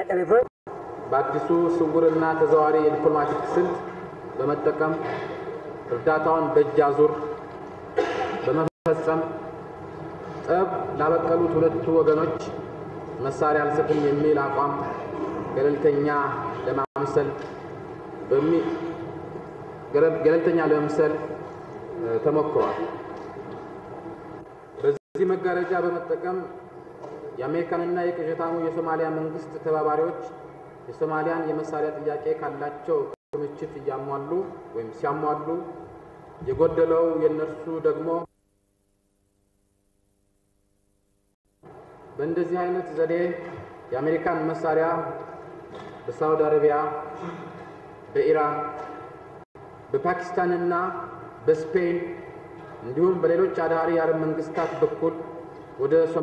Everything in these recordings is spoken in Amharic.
effort በአዲሱ ስውርና ተዘዋዋሪ የዲፕሎማቲክ ስልት በመጠቀም እርዳታውን በእጅ አዙር በመፈጸም ጠብ ላበቀሉት ሁለቱ ወገኖች መሳሪያ አልሰጥም የሚል አቋም ገለልተኛ ለማምሰል በሚ ገለልተኛ ለመምሰል እ፣ ተሞክሯል። በዚህ መጋረጃ በመጠቀም የአሜሪካንና የቅዠታሙ የሶማሊያ መንግስት ተባባሪዎች የሶማሊያን የመሳሪያ ጥያቄ ካላቸው ክምችት እያሟሉ ወይም ሲያሟሉ የጎደለው የእነርሱ ደግሞ በእንደዚህ አይነት ዘዴ የአሜሪካን መሳሪያ በሳውዲ አረቢያ፣ በኢራን፣ በፓኪስታንና በስፔን እንዲሁም በሌሎች አዳሪ የአረብ መንግስታት በኩል ወደ ሶ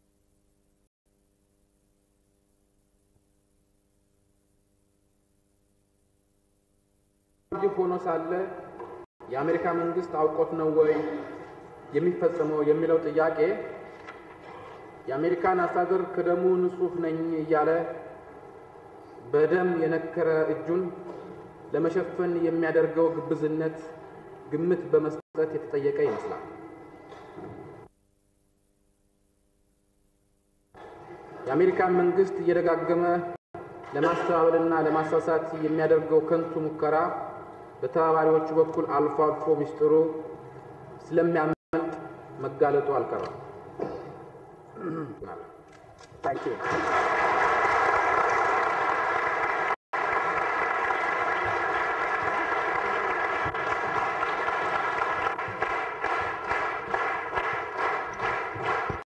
ይህ ሆኖ ሳለ የአሜሪካ መንግስት አውቆት ነው ወይ የሚፈጸመው የሚለው ጥያቄ የአሜሪካን አስተዳደር ከደሙ ንጹሕ ነኝ እያለ በደም የነከረ እጁን ለመሸፈን የሚያደርገው ግብዝነት ግምት በመስጠት የተጠየቀ ይመስላል። የአሜሪካን መንግስት እየደጋገመ ለማስተባበልና ለማሳሳት የሚያደርገው ከንቱ ሙከራ በተባባሪዎቹ በኩል አልፎ አልፎ ሚስጥሩ ስለሚያመልጥ መጋለጡ አልቀረም። Thank you.